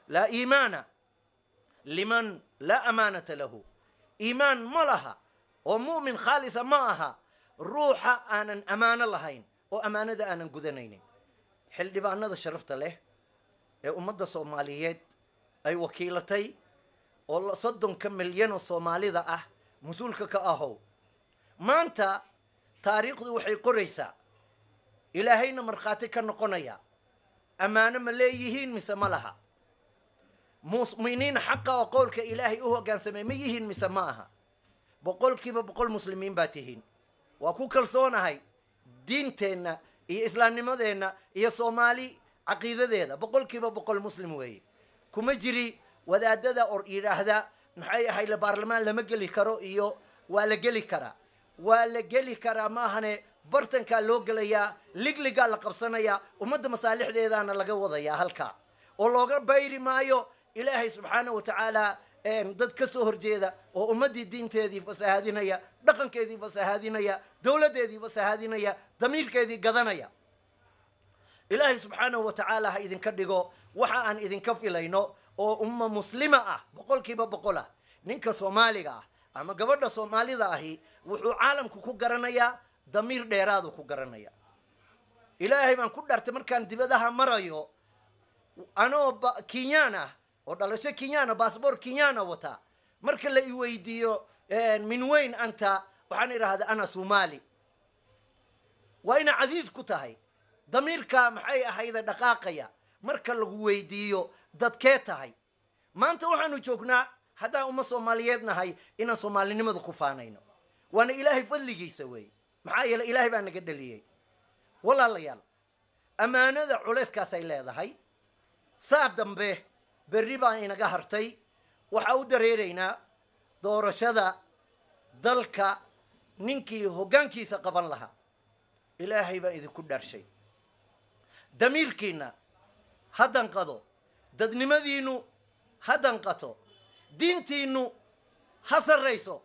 laa iimaana liman laa amaanata lahu iimaan ma laha oo mu'min khaalisa ma aha ruuxa aanan ammaano lahayn oo ammaanada aanan gudanaynin xildhibaanada sharafta leh ee ummadda soomaaliyeed ay wakiilatay oo soddonka milyan oo soomaalida ah mas-uulka ka ahow maanta taariikhdu waxay qoraysaa ilaahayna markhaati ka noqonaya ammaano ma leeyihiin mise ma laha mu'miniin xaqa oo qowlka ilaahay u hoggaansamay ma yihiin mise ma aha boqolkiiba boqol muslimiin baa tihiin waa ku kalsoonahay diinteenna iyo islaamnimadeenna iyo soomaali caqiidadeeda boqolkiiba boqol muslim weeye kuma jiri wadaadada or yidhaahda maxay ahayle baarlamaan lama geli karo iyo waa la geli karaa waa la geli karaa maahane bartankaa loo gelayaa ligligaa la qabsanayaa ummadda masaalixdeedaana laga wadayaa halkaa oo looga bayri maayo ilaahay subxaana wa tacaala dad ka soo horjeeda oo ummaddii diinteedii fasahaadinaya dhaqankeedii fasahaadinaya dowladdeedii fasahaadinaya damiirkeedii gadanaya ilaahay subxaanahu wa tacaala ha idinka dhigo waxa aan idinka filayno oo umma muslima ah boqolkiiba boqol ah ninka soomaaliga ah ama gabadha soomaalida ahi wuxuu caalamku ku garanayaa damiir dheeraadu ku garanaya ilaahay baan ku dhartay markaan dibadaha marayo anoo kenyaan ah oo dhalasho kenyana bassbor kenyana wataa marka la iweydiiyo min weyn anta waxaan idhaahdaa ana somali waa ina casiis ku tahay damiirka maxay ahayda dhaqaaqaya marka lagu weydiiyo dadkee tahay maanta waxaanu joognaa haddaan uma soomaaliyeed nahay inaan soomaalinimada ku faanayno waana ilaahay fadligiisa weeye maxaa yeele ilaahay baa naga dhaliyey walaalayaal ammaanada culayskaasay leedahay saa dambe berri baan inaga hartay waxaa u dareeraynaa doorashada dalka ninkii hoggaankiisa qaban lahaa ilaahay baa idinku dharshay damiirkiinna ha danqado dadnimadiinnu ha danqato diintiinnu ha sarrayso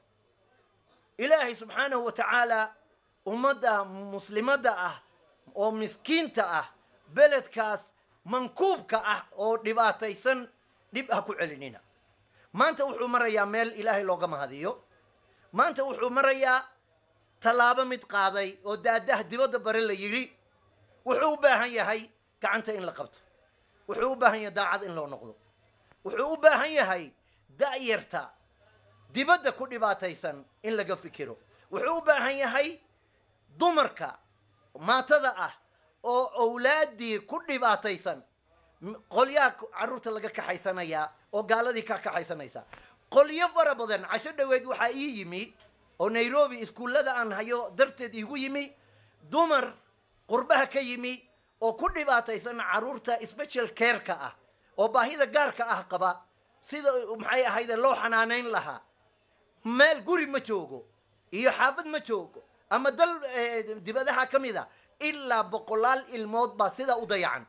ilaahay subxaanahu wa tacaala ummadda muslimadda ah oo miskiinta ah beledkaas mankuubka ah oo dhibaataysan dhib ha ku celinina maanta wuxuu marayaa meel ilaahay looga mahadiyo maanta wuxuu marayaa tallaabo mid qaaday oo daadaha dibadda bare la yidhi wuxuu u baahan yahay gacanta in la qabto wuxuu u baahan yahay daacad in loo noqdo wuxuu u baahan yahay da'yarta dibadda ku dhibaataysan in laga fikiro wuxuu u baahan yahay dumarka maatada ah oo owlaaddii ku dhibaataysan qolyaha carruurta laga kaxaysanayaa oo gaaladii ka kaxaysanaysa qolyo fara badan casho dhoweed waxaa ii yimi oo nairobi iskuullada aan hayo darteed iigu yimi dumar qurbaha ka yimi oo ku dhibaataysan carruurta special careka ah oo baahida gaarka ah qaba sida maxay ahayde loo xanaanayn lahaa meel guri ma joogo iyo xaafad ma joogo ama dal dibadaha ka mid a ilaa boqolaal ilmood baa sidaa u dayacan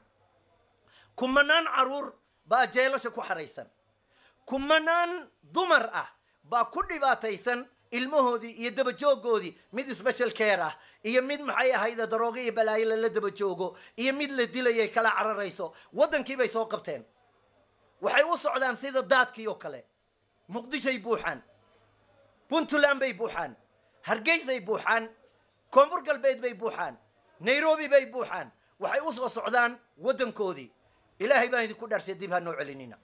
kumanaan carruur baa jeelasha ku xaraysan kumanaan dumar ah baa ku dhibaataysan ilmahoodii iyo dabajoogoodii mid special care ah iyo mid maxay ahayde daroogo iyo balaayo lala daba joogo iyo mid la dilayay kala cararayso waddankii bay soo qabteen waxay u socdaan sida daadkii oo kale muqdishoy buuxaan puntland bay buuxaan hargeysay buuxaan koonfur galbeed bay buuxaan nairobi bay buuxaan waxay u soo socdaan waddankoodii ilaahay baan idinku dharsay dib ha noo celinina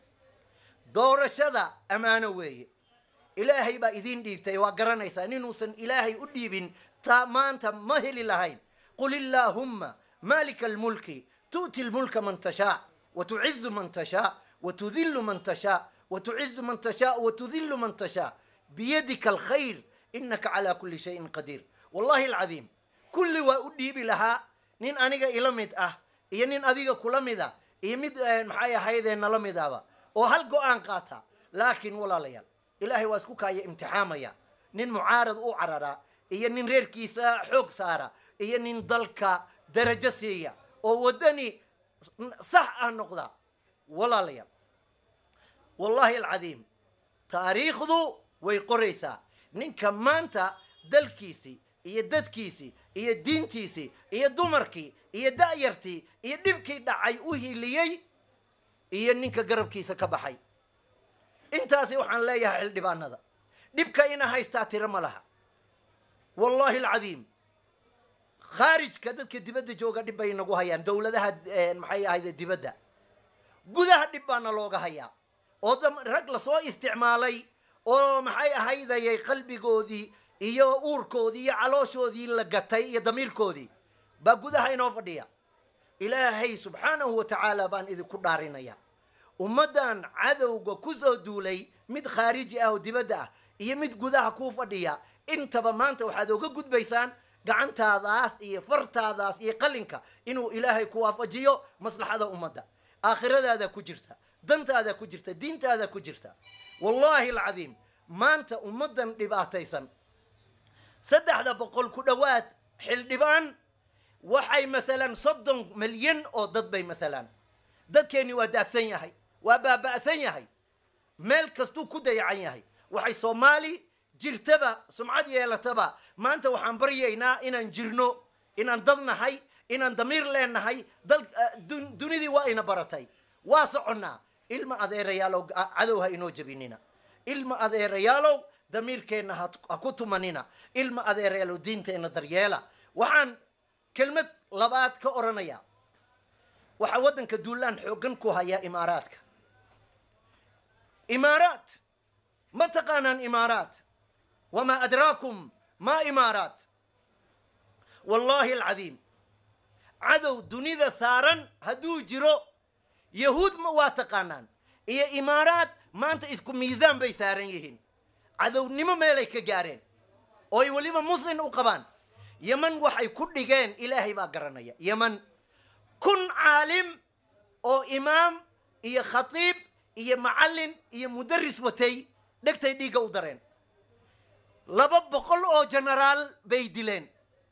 doorashada ammaano weeye ilaahay baa idiin dhiibtay waa garanaysaa ninuusan ilaahay u dhiibin taa maanta ma heli lahayn qul illaahumma maalika almulki tu'ti lmulka man tashaa wa tucizu man tashaa wa tudillu man tashaa wa tucizu man tashaa wa tudillu man tashaa biyadika alkhayr inaka calaa kulli shayin qadiir wallahi alcadiim kulli waa u dhiibi lahaa nin aniga ila mid ah iyo nin adiga kula mid ah iyo mid maxay ahaydee nala mid ahba oo hal go-aan qaata laakiin walaalayaal ilaahay waa isku kaaya imtixaamaya nin mucaarad u cararaa iyo nin reerkiisa xoog saara iyo nin dalka darajo siiya oo waddani sax ah noqda walaalayaal wallahi alcadiim taariikhdu way qoraysaa ninka maanta dalkiisii iyo dadkiisii iyo diintiisii iyo dumarkii iyo da'yartii iyo dhibkii dhacay u hiliyey iyo ninka garabkiisa ka baxay intaasi waxaan leeyahay xildhibaanada dhibka ina haystaa tiro ma laha wallahi alcadiim khaarijka dadka dibadda jooga dhib bay inagu hayaan dowladaha maxay ahayde dibadda gudaha dhib baana looga hayaa oo rag lasoo isticmaalay oo maxay ahaydayay qalbigoodii iyo uurkoodii iyo calooshoodii la gatay iyo damiirkoodii baa gudaha inoo fadhiya ilaahay subxaanahu wa tacaala baan idinku dhaarinaya ummaddan cadowga ku soo duulay mid khaariji ah oo dibadda ah iyo mid gudaha kuu fadhiya intaba maanta waxaad oga gudbaysaan gacantaadaas iyo fartaadaas iyo qalinka inuu ilaahay ku waafajiyo maslaxada ummadda aakhiradaada ku jirta dantaada ku jirta diintaada ku jirta wallaahi alcadiim maanta ummaddan dhibaataysan saddexda boqol ku dhowaad xildhibaan waxay maalan soddon milyan oo dad bay maalaan dadkeenni waa daadsan yahay waa baaba'san yahay meel kastuu ku dayacan yahay waxay soomaali jirtaba sumcad yeelataba maanta waxaan baryaynaa inaan jirno inaan dad nahay inaan damiir leenahay dal dunidii waa ina baratay waa soconnaa ilma adeerayaalow cadow ha inoo jebinina ilma adeerayaalow damiirkeenna ha ku tumanina ilma adeerayaalow diinteenna daryeela waxaan kelmad labaad ka odhanaya waxaa waddanka duulaan xooggan ku hayaa imaaraadka imaaraat ma taqaanaan imaaraat wamaa adraakum maa imaaraat wallaahi alcadiim cadow dunida saaran hadduu jiro yahuud ma waa taqaanaan iyo imaaraat maanta isku miisaan bay saaran yihiin cadownimo meelay ka gaareen oo ay weliba muslin u qabaan yeman waxay ku dhigeen ilaahay baa garanaya yeman kun caalim oo imaam iyo khatiib iyo macallin iyo mudaris watay dhegtay dhiigga u dareen laba boqol oo genaraal bay dileen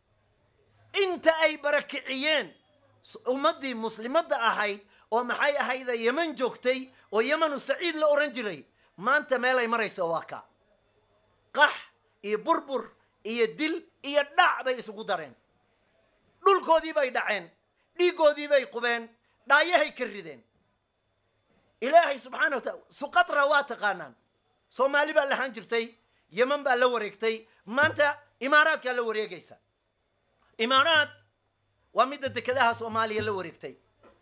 inta ay barakiciyeen ummaddii muslimadda ahayd oo maxay ahayda yeman joogtay oo yemanu saciid la odhan jiray maanta meelay marayso waa ka qax iyo burbur iyo dil iyo dhac bay isugu dareen dhulkoodii bay dhaceen dhiiggoodii bay qubeen dhaayahay ka rideen ilaahay subxaana wa taala suqatra waa taqaanaan soomaali baa lahaan jirtay yeman baa la wareegtay maanta imaaraadkaa la wareegaysa imaaraad waa midda dekedaha soomaaliya la wareegtay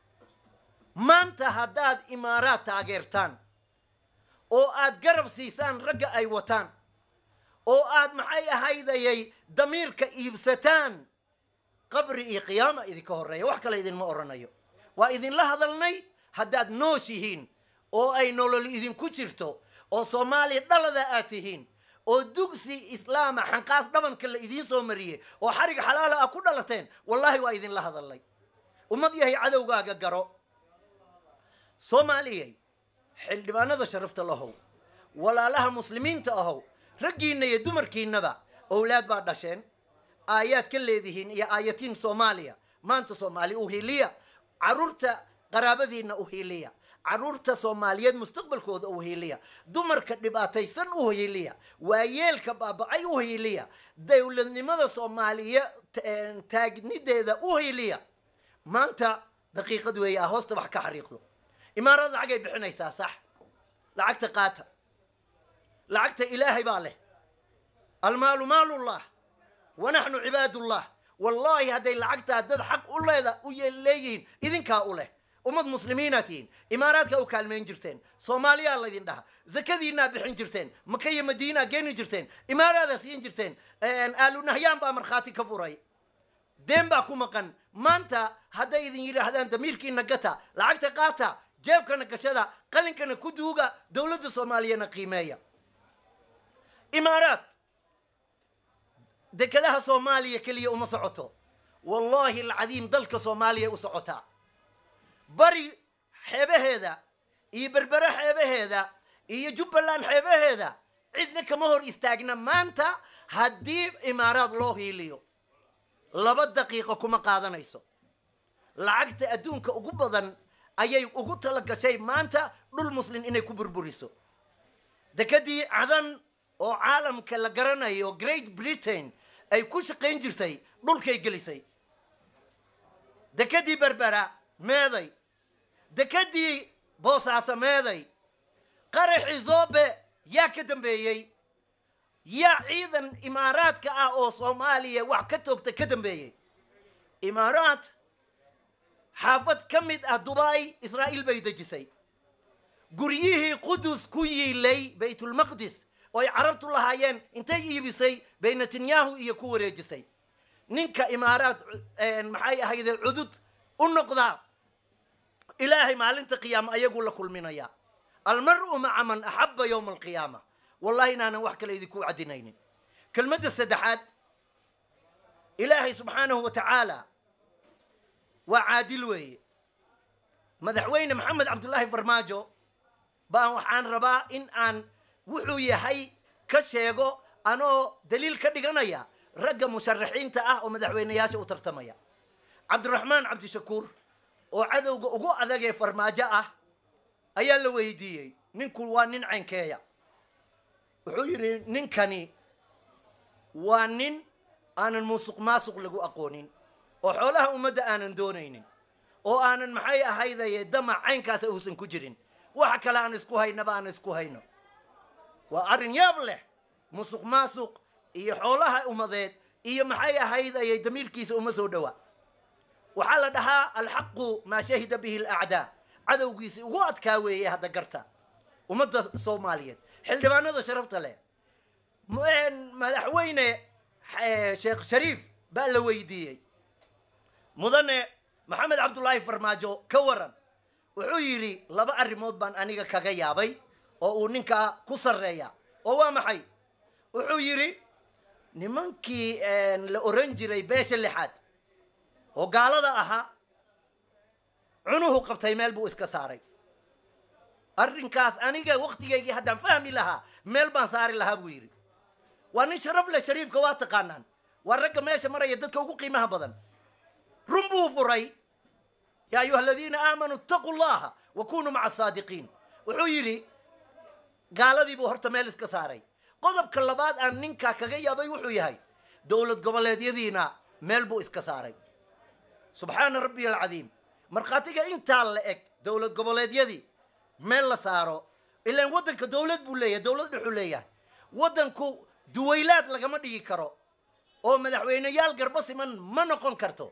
maanta haddaad imaaraad taageertaan oo aad garab siisaan ragga ay wataan oo aad maxay ahaydayay damiirka iibsataan qabri iyo qiyaama idinka horreeya wax kale idinma odhanayo waa idinla hadalnay haddaad nooshihiin oo ay nolol idinku jirto oo soomaaliya dhalada aad tihiin oo dugsi islaama xanqaas dhabanka la idiin soo mariyey oo xarig xalaala ah ku dhalateen wallaahi waa idinla hadalnay ummad yahay cadowgaaga garo soomaaliyay xildhibaanada sharafta lahow walaalaha muslimiinta ahow raggiinna iyo dumarkiinnaba owlaad baa dhasheen aayaad ka leedihiin iyo aayatiin soomaaliya maanta soomaali u hiliya carruurta qaraabadiinna u hiliya carruurta soomaaliyeed mustaqbalkooda u hiliya dumarka dhibaataysan u hiliya waayeelka baaba-ay u hiliya dowladnimada soomaaliya taagnideeda u hiliya maanta daqiiqad weeye ah hoosta wax ka xariiqdo imaarad lacagay bixinaysaa sax lacagta qaata lacagta ilaahay baa leh almaalu maalullah wa naxnu cibaadullah wallaahi hadday lacagtaa dad xaq u leeda u leeyihiin idinkaa u leh ummad muslimiinaa tihiin imaaraadkaa u kaalmayn jirteen soomaaliyaa laydin dhaha zakadiinaa bixin jirteen maka iyo madiinaa geeni jirteen imaaraadaa siin jirteen aalunahyaan baa markhaati ka furay deen baa ku maqan maanta hadday idin yidhaahdaan damiirkiina gata lacagta qaata jeebkana gashada qalinkana ku duuga dowladda soomaaliyana qiimeeya imaaraad dekedaha soomaaliya keliya uma socoto wallaahi alcadiim dalka soomaaliya u socotaa bari xeebaheeda iyo berbere xeebaheeda iyo jubbaland xeebaheeda cidna kama hor istaagna maanta haddii imaaraad loo hiiliyo laba daqiiqo kuma qaadanayso lacagta adduunka ugu badan ayay ugu tala gashay maanta dhul muslin inay ku burburiso dekedii cadan oo caalamka la garanayo great britain ay ku shaqayn jirtay dhulkay gelisay dekedii berbera meeday dekedii boosaaso meeday qaraxii zoobe yaa ka dambeeyey yaa ciidan imaaraadka ah oo soomaaliya wax ka toogta ka dambeeyey imaaraad xaafad ka mid ah dubai israa'iil bay dejisay guryihii qudus ku yiilay baytulmaqdis oo ay carabtu lahaayeen intay iibisay bay netanyahu iyo ku wareejisay ninka imaaraad maxay ahayde cudud u noqdaa ilaahay maalinta qiyaama ayaguu la kulminaya almar'u maca man axaba yowma alqiyaama wallahi inaanan wax kale idinku caddinaynin kelmadda saddexaad ilaahay subxaanahu wa tacaala waa caadil weeye madaxweyne maxamed cabdullaahi farmaajo baan waxaan rabaa in aan wuxuu yahay ka sheego anoo daliil ka dhiganaya ragga musharaxiinta ah oo madaxweyneyaasha u tartamaya cabdiraxmaan cabdishakuur oo cadowga ugu adagee farmaajo ah ayaa la weydiiyey ninku waa nin caynkeeya wuxuu yidhi ninkani waa nin aanan musuq maasuq lagu aqoonin oo xoolaha ummadda aanan doonaynin oo aanan maxay ahaydaye damac caynkaasa uusan ku jirin waxa kale aan isku haynaba aan isku hayno waa arrin yaab leh musuq maasuq iyo xoolaha ummadeed iyo maxay ahaydaye damiirkiisa uma soo dhowa waxaa la dhahaa alxaqu maa shahida bihi alacdaa cadowgiisi ugu adkaa weeye hadda garta ummadda soomaaliyeed xildhibaanada sharafta leh madaxweyne sheekh shariif baa la weydiiyey mudane maxamed cabdullaahi farmaajo ka waran wuxuu yidhi laba arrimood baan aniga kaga yaabay oo uu ninkaa ku sarreeya oo waa maxay wuxuu yidhi nimankii la oran jiray beesha lixaad oo gaalada ahaa cunuhu qabtay meel buu iska saaray arrinkaas aniga waktigaygii haddaan fahmi lahaa meel baan saari lahaa buu yidhi waa nin sharaf leh shariifka waa taqaanaan waa ragga meesha maraya dadka ugu qiimaha badan run buu furay yaa ayuha aladiina aamanuu itaquu llaha wa kunuu maca asaadiqiin wuxuu yidhi gaaladii buu horta meel iska saaray qodobka labaad aan ninkaa kaga yaabay wuxuu yahay dowlad goboleedyadiina meel buu iska saaray subxaana rabbiy alcadiim markhaatiga intaa la eg dowlad goboleedyadii meel la saaro ilaan waddanka dowlad buu leeyahay dowlad dhexuu leeyahay waddanku duwaylaad lagama dhigi karo oo madaxweyneyaal garbo siman ma noqon karto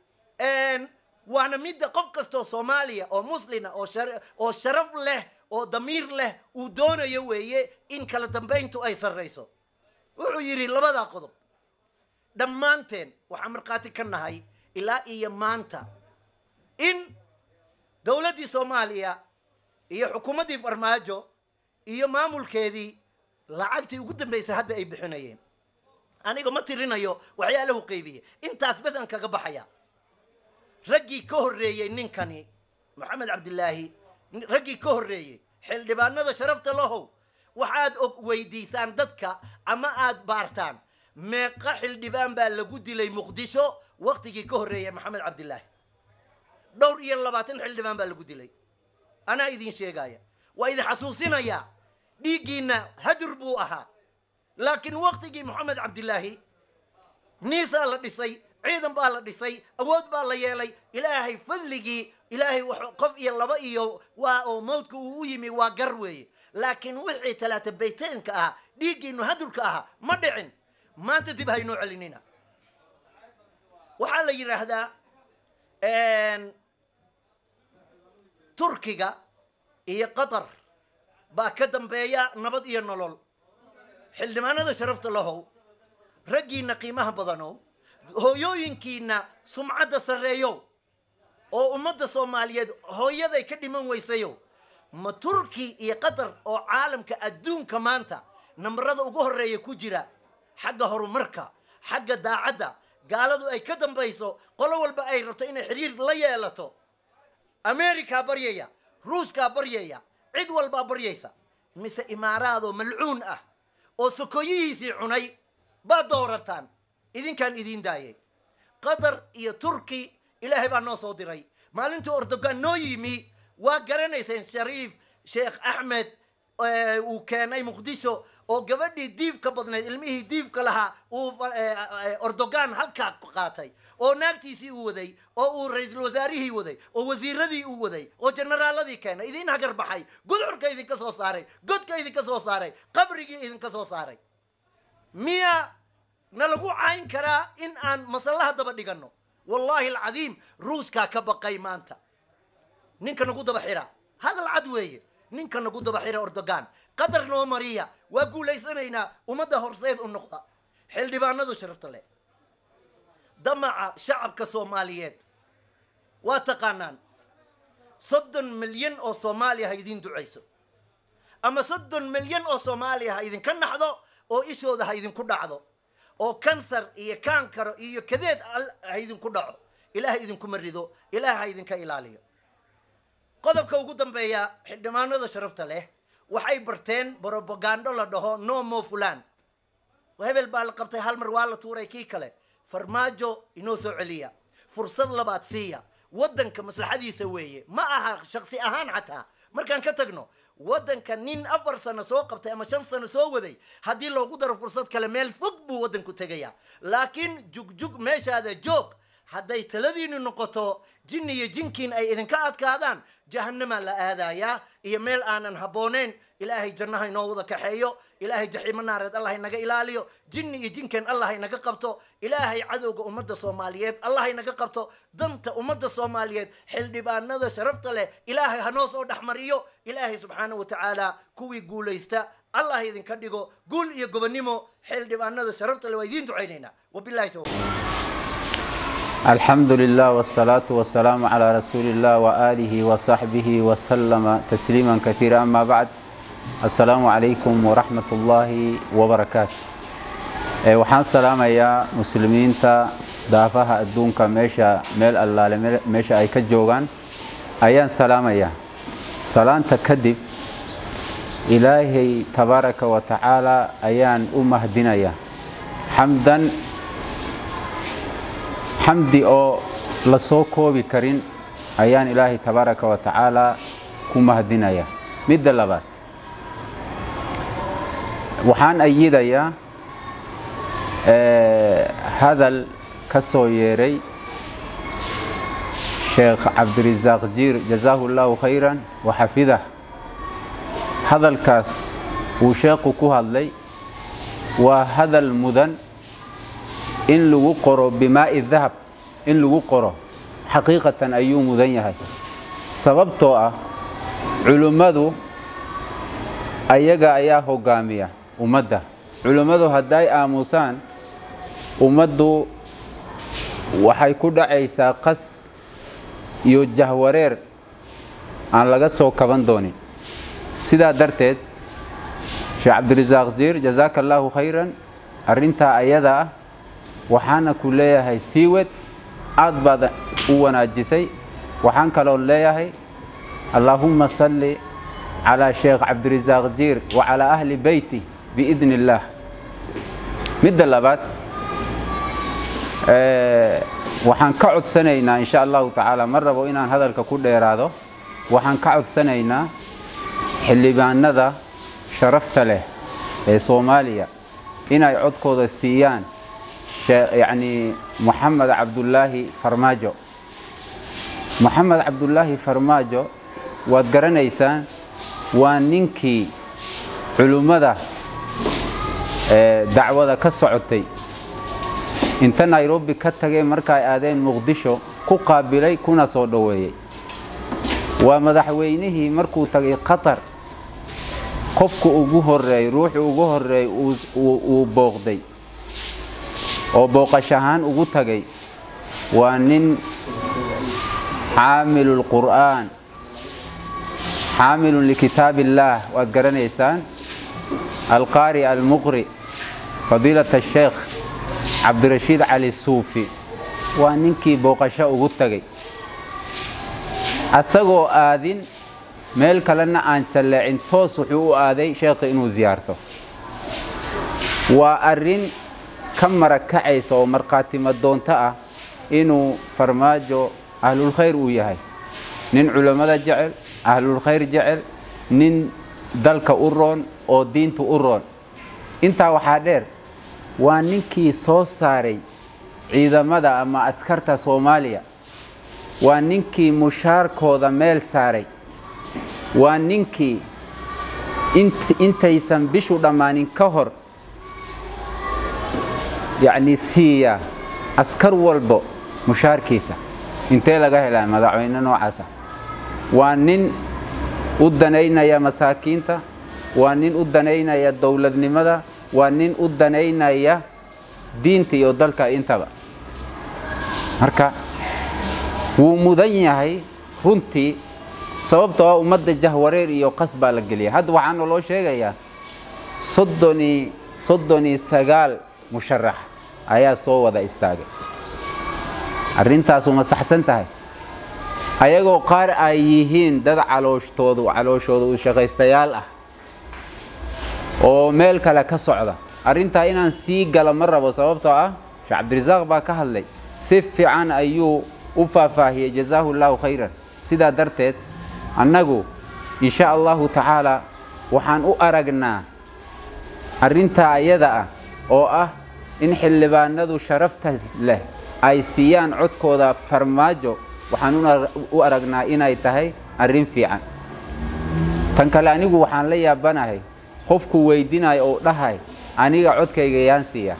waana midda qof kastoo soomaaliya oo muslina oo oo sharaf leh oo damiir leh uu doonayo weeye in kala dambayntu ay sarrayso wuxuu yidhi labadaa qodob dhammaanteen waxaan markhaati ka nahay ilaa iyo maanta in dowladdii soomaaliya iyo xukuumaddii farmaajo iyo maamulkeedii lacagtii ugu dambaysay hadda ay bixinayeen aniga ma tirinayo waxyaalahu qeybiye intaas bes aan kaga baxaya raggii ka horreeyey ninkani maxamed cabdilaahi raggii ka horreeyey xildhibaanada sharafta lahow waxaad og weydiisaan dadka ama aad baartaan meeqa xildhibaan baa lagu dilay muqdisho waktigii ka horreeyay maxamed cabdilaahi dhowr iyo labaatan xildhibaan baa lagu dilay anaa idin sheegaya waa idin xasuusinayaa dhiiggiinna hadur buu ahaa laakiin waktigii maxamed cabdilaahi niisaa la dhisay ciidan baa la dhisay awood baa la yeelay ilaahay fadligii ilaahay qof iyo laba iyo waa oo mawdka uu u yimi waa gar weeye laakiin wixii talaata bayteenka ahaa dhiiggiinu hadurka ahaa ma dhicin maanta dib haynoo celinina waxaa la yidhaahdaa turkiga iyo qatar baa ka dambeeya nabad iyo nolol xildhibaanada sharafta lahow raggiina qiimaha badanow hooyooyinkiina sumcadda sarreeyow oo ummadda soomaaliyeed hooyaday ka dhiman weysayo ma turki iyo qatar oo caalamka adduunka maanta nambarada ugu horreeya ku jira xagga horumarka xagga daacadda gaaladu ay ka dambayso qolo walba ay rabto inay xiriir la yeelato amerikaa baryaya ruushkaa baryaya cid walbaa baryaysa mise imaaraadoo malcuun ah oo sokoyihiisii cunay baad doorataan idinkaan idiin daayay qatar iyo turki ilaahay baa noo soo diray maalintii ordogan noo yimi waa garanayseen shariif sheekh axmed uu keenay muqdisho oo gabadhii diibka badnayd ilmihii diibka lahaa uu ordogan halkaa qaatay oo naagtiisii uu waday oo uu ra-iisul wasaarihii waday oo wasiiradii uu waday oo generaaladii keenay idiin hagar baxay gudcurka idinka soo saaray godka idinka soo saaray qabrigii idinka soo saaray miya na lagu cayn karaa in aan masallaha daba dhiganno wallaahi alcadiim ruuskaa ka baqay maanta ninka nagu daba xira hadal cad weeye ninka nagu daba xira ordogan qadar noo mariya waa guulaysanaynaa ummadda horseed u noqda xildhibaanadu sharafta leh damaca shacabka soomaaliyeed waa taqaanaan soddon milyan oo soomaaliya ha idiin ducayso ama soddon milyan oo soomaaliya ha idinka naxdo oo ishooda ha idinku dhacdo oo kansar iyo kaankaro iyo kadeed ha idinku dhaco ilaah idinkuma rido ilaah ha idinka ilaaliyo qodobka ugu dambeeya xildhibaanada sharafta leh waxay barteen brobagando la dhaho no mo fulan hebel baa la qabtay hal mar waa la tuuray kii kale farmaajo inoo soo celiya fursad labaad siiya waddanka maslaxadiisa weeye ma aha shaksi ahaan xataa markaan ka tagno waddanka nin afar sano soo qabtay ama shan sano soo waday haddii loogu daro fursad kale meel fog buu waddanku tegayaa laakiin jugjug meeshaada joog hadday taladiinu noqoto jinni iyo jinkiin ay idinka adkaadaan jahanamaa la aadayaa iyo meel aanan habbooneyn ilaahay jannaha inoo wada kaxeeyo ilaahay jaxiimo naareed allah inaga ilaaliyo jinni iyo jinkeen allah inaga qabto ilaahay cadowga ummadda soomaaliyeed allah inaga qabto danta ummadda soomaaliyeed xildhibaanada sharafta leh ilaahay hanoo soo dhexmariyo ilaahay subxaana wa tacaala kuwii guulaysta allah idinka dhigo guul iyo gobonnimo xildhibaanada sharafta leh waa idiin ducaynaynaa wabilahi tawfiiq الحمد لله والصلاة والسلام على رسول الله وآله وصحبه وسلم تسليما كثيرا أما بعد السلام عليكم ورحمة الله وبركاته waxaan salaamayaa muslimiinta daafaha adduunka meesha meel allaale meesha ay ka joogaan ayaan salaamayaa salaanta kadib ilaahay tabaaraka wa tacaala ayaan u mahdinayaa xamdan xamdi oo la soo koobi karin ayaan ilaahay tabaaraka wa tacaala ku mahdinaya midda labaad waxaan ayidayaa hadal ka soo yeeray sheekh cabdirisaaq jiir jazaahu llaahu khayran wa xafidah hadalkaas uu sheekhu ku hadlay waa hadal mudan in lagu qoro bimaa'i dahab in lagu qoro xaqiiqatan ayuu mudan yahay sababtoo ah culimmadu ayaga ayaa hogaamiya ummadda culimmadu hadday aamusaan ummaddu waxay ku dhacaysaa qas iyo jahwareer aan laga soo kaban doonin sidaa darteed sheekh cabdirisaaq jiir jazaaka allaahu khayran arrintaa ayada ah waxaana ku leeyahay siiwed aad baad u wanaajisay waxaan kaloo leeyahay allaahumma salli calaa sheekh cabdirisaaq jiir wa calaa ahli beyti biidni illaah midda labaad waxaan ka codsanaynaa insha allahu tacaala ma rabo inaan hadalka ku dheeraado waxaan ka codsanaynaa xildhibaanada sharafta leh ee soomaaliya inay codkooda siiyaan yacni moxamed cabdullaahi farmaajo moxamed cabdullaahi farmaajo waad garanaysaan waa ninkii culummada dacwada ka socotay inta nairobi ka tageen markaay aadeen muqdisho ku qaabilay kuna soo dhoweeyey waa madaxweynihii markuu tagay qatar qofku ugu horeey ruuxu ugu horeey uu booqday oo booqash ahaan ugu tagay waa nin xaamilu lqur'aan xaamilun likitaab illaah waad garanaysaan alqaari almuqri fadiilat asheekh cabdirashiid cali suufi waa ninkii booqasho ugu tagay asagoo aadin meel kalena aan jalleecin toos wuxuu u aaday sheekha inuu siyaarto waa arrin ka marakacaysa oo markhaatimo doonto ah inuu farmaajo ahlulkhayr uu yahay nin culammada jecel ahlulkhayr jecel nin dalka u roon oo diinta u roon intaa waxaa dheer waa ninkii soo saaray ciidamada ama askarta soomaaliya waa ninkii mushaarkooda meel saaray waa ninkii intaysan bishu dhammaanin ka hor yacni siiya askar walbo mushaarkiisa intee laga helaa madaxweyne noocaasa waa nin u danaynaya masaakiinta waa nin u danaynaya dowladnimada waa nin u danaynaya diinta iyo dalka intaba marka wuu mudan yahay runtii sababtoo ah ummadda jahwareer iyo qas baa la geliya hadda waxaana loo sheegayaa soddoni soddoni sagaal musharax ayaa soo wada istaagay arrintaasu ma saxsan tahay ayagoo qaar ay yihiin dad calooshoodu calooshooda u shaqaystayaal ah oo meel kale ka socda arrintaa inaan sii gala ma rabo sababtoo ah sheekh cabdirasaaq baa ka hadlay si fiican ayuu u faahfaahiyey jazaahu llaahu khayran sidaa darteed annagu insha allahu tacaala waxaan u aragnaa arrintaa ayada ah oo ah in xildhibaanadu sharafta leh ay siiyaan codkooda farmaajo waxaan u aragnaa inay tahay arrin fiican tan kale anigu waxaan la yaabanahay qofku weydinayo oo dhahay aniga codkayga yaan siiya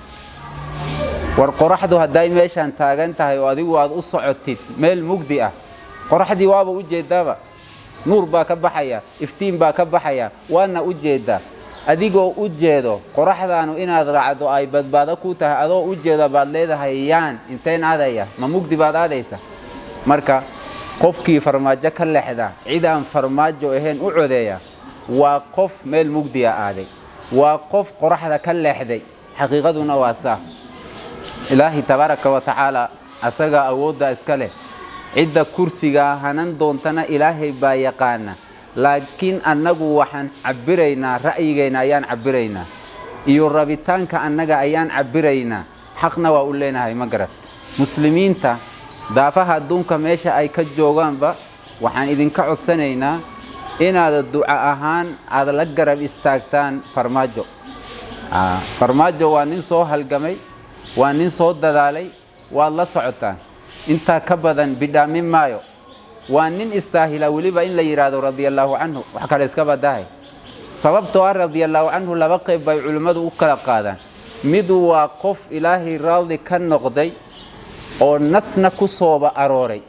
war qoraxdu hadday meeshaan taagan tahay oo adigu aad u socotid meel mugdi ah qoraxdii waaba u jeeddaaba nuur baa ka baxaya iftiin baa ka baxaya waana u jeeddaa adigoo u jeedo qoraxdaanu inaad raacdo ay badbaado ku tahay adoo u jeedo baad leedahay yaan intayn aadaya ma mugdi baad aadaysa marka qofkii farmaajo ka lexda cid aan farmaajo ahayn u codeeya waa qof meel mugdiya aaday waa qof qoraxda ka leexday xaqiiqaduna waa saa ilaahay tabaaraka wa tacaala asagaa awoodda iska leh cidda kursigaa hanan doontana ilaahay baa yaqaana laakiin annagu waxaan cabbiraynaa ra'yigayna ayaan cabbiraynaa iyo rabitaanka annaga ayaan cabbiraynaa xaqna waa u leenahay ma garat muslimiinta daafaha adduunka meesha ay ka joogaanba waxaan idinka codsanaynaa inaad duca ahaan aad la garab istaagtaan farmaajo farmaajo waa nin soo halgamay waa nin soo dadaalay waad la socotaan intaa ka badan bidhaamin maayo waa nin istaahila weliba in la yidhaahdo radiallaahu canhu wax kale iska badahay sababtoo ah radiallaahu canhu laba qayb bay culimmadu u kala qaadaan mid waa qof ilaahay raadi ka noqday oo nasna ku sooba arooray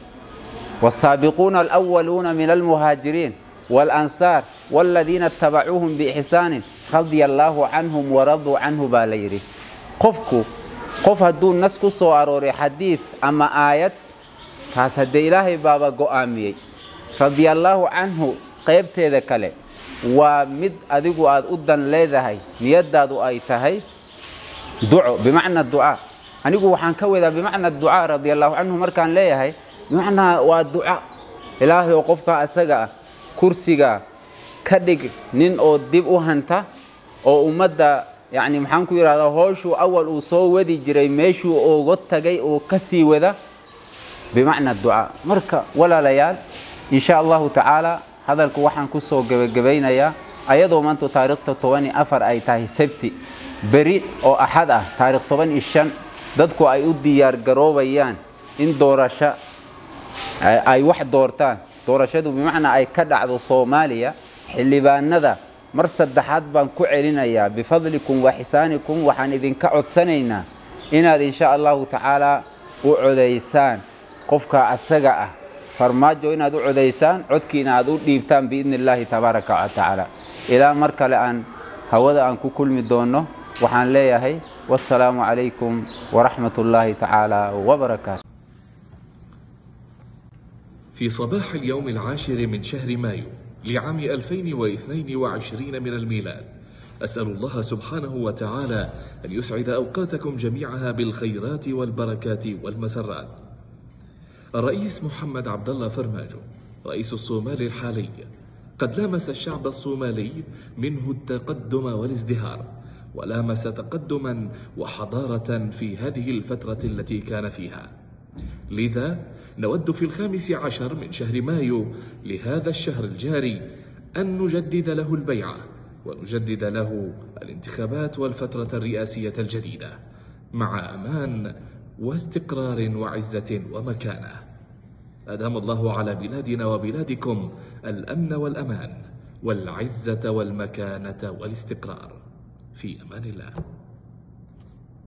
والسابقون الأولون من المهاجرين والأنصار والذين اتبعوهم بإحسان رضي الله عنهم ورضوا عنه باليري قفكو قف هدون ناس كسو أروري حديث أما آيات كاس هدي إلهي بابا قوامي رضي الله عنه قيبت ذا كله ومد أدقو أد أدن ليذهي نيدادو أي تهي دعو بمعنى الدعاء أنيقو وحان كوذا بمعنى الدعاء رضي الله عنه مركان ليهي bimacnaa waa duca ilaahay oo qofka asaga ah kursiga ka dhig nin oo dib u hanta oo ummadda yacni maxaan ku yidhahdaa hooshuu awal uu soo wadi jiray meeshuu uga tagay oo ka sii wada bimacna ducaa marka walaalayaal insha allahu tacaala hadalku waxaan ku soo gebagabaynayaa ayadoo maanta taariikhta toban iyo afar ay tahay sabti beri oo axad ah taarikh toban iyo shan dadku ay u diyaar garoobayaan in doorasho ay wax doortaan doorashadu bimacnaa ay ka dhacdo soomaaliya xildhibaanada mar saddexaad baan ku celinayaa bifadlikum wa xisaanikum waxaan idinka codsanaynaa inaad insha allahu tacaalaa u codaysaan qofka asaga ah farmaajo inaad u codaysaan codkiina aad u dhiibtaan biidni illaahi tabaaraka wa tacaala ilaa mar kale aan hawada aan ku kulmi doonno waxaan leeyahay wassalaamu calaykum waraxmat ullaahi tacaala wabarakaatu في صباح اليوم العاشر من شهر مايو لعام 2022 من الميلاد أسأل الله سبحانه وتعالى أن يسعد أوقاتكم جميعها بالخيرات والبركات والمسرات الرئيس محمد عبد الله فرماجو رئيس الصومال الحالي قد لامس الشعب الصومالي منه التقدم والازدهار ولامس تقدما وحضارة في هذه الفترة التي كان فيها لذا نود في الخامس عشر من شهر مايو لهذا الشهر الجاري أن نجدد له البيعة ونجدد له الانتخابات والفترة الرئاسية الجديدة مع أمان واستقرار وعزة ومكانة أدام الله على بلادنا وبلادكم الأمن والأمان والعزة والمكانة والاستقرار في أمان الله